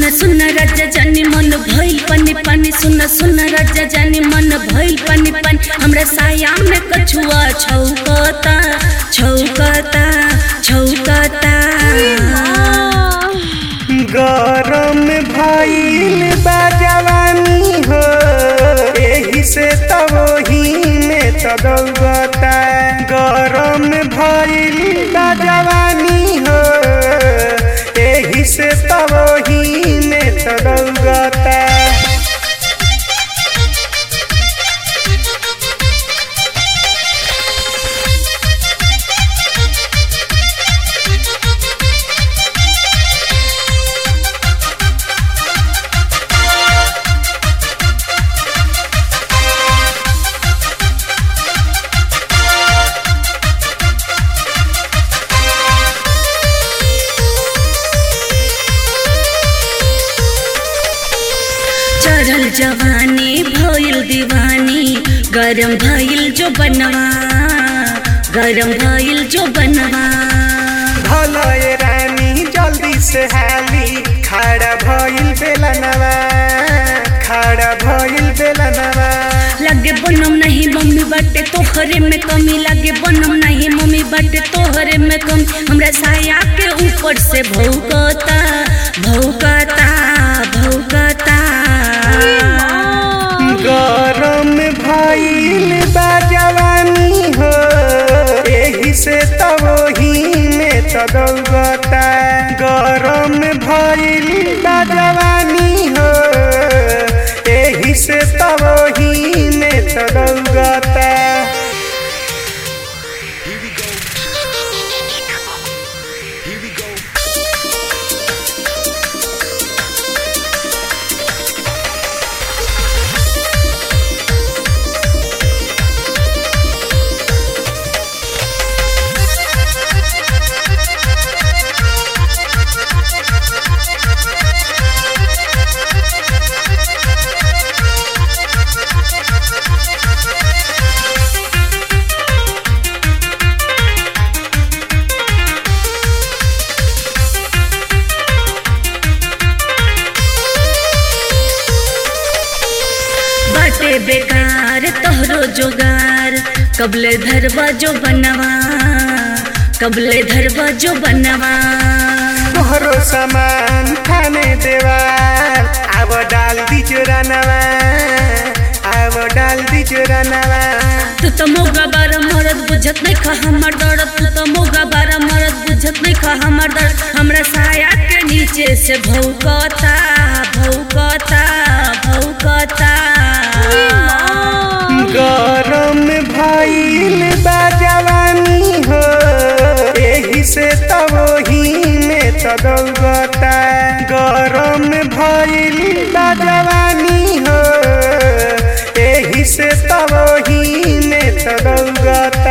सुन सुन राजा जानी मन भइल पानी पानी सुन सुन राजा जानी मन भइल पानी पानी हमरा साया में कछुआ छौकता छौकता छौकता गरम भइल बा जवानी हो एही से त वही में त दौगता गरम भइल बा जवानी हो एही से त वही में त दौगता चढ़ल जवानी भइल दीवानी गरम भइल जो बनवा गरम भइल जो बनवा भलय रानी जल्दी से हाली खड़ा भइल बेलनवा खड़ा भइल बेलनवा लगे बनम नहीं मम्मी बाटे तोहरे में कमी लगे बनम नहीं मम्मी बाटे तोहरे में कमी हमरा साया के ऊपर से भौकता भौकता भौकता गरम भइल बा जवानी हो एही से त वही में त दौगता गरम भइल बा जवानी हो एही से त वही में त दौगता बाटे बेकार तोहरो जोगार कबले धरवा जो बनवा कबले धरवा जो बनवा तोहरो सामान खाने देवाल अब डाल दीजो रनवा अब डाल दीजो रनवा तू तो मोगा बारा मरद बुझत नहीं खा हमर दर्द तू तो मोगा बारा मरद बुझत नहीं खा हमर दर्द हमरा साया के नीचे से भौकता भौकता भौकता गरम भइल बा जवानी हो एही से त वही में त दौगता गरम भइल बा जवानी हो एही से त वही में त दौगता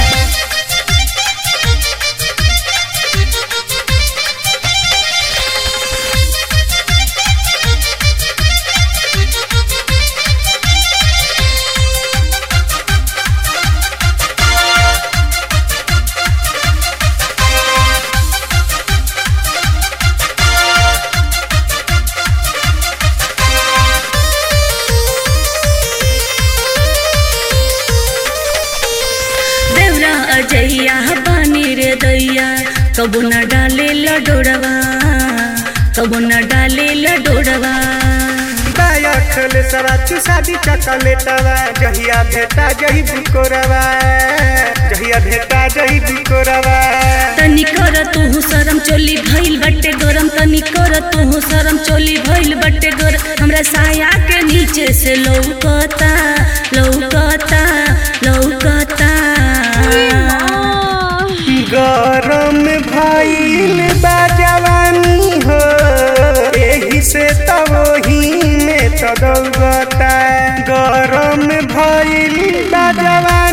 देवरा अजैया पानी रे दैया कबो न डाले लडोड़वा कबो न डाले लडोड़वा बायखल सवा चुसादी चकलेटवा जहिया भेटा जही बुकोरवा जहिया भेटा जही बुकोरवा तनी कर तू शरम चोली भइल बट्टे गरम तनी कर तू शरम चोली भइल बट्टे गरम हमरा साया के नीचे से लौकता लौकता लौकता गरम भइल बा जवानी हो एही से त वही में त दौगता गरम भइल बा जवानी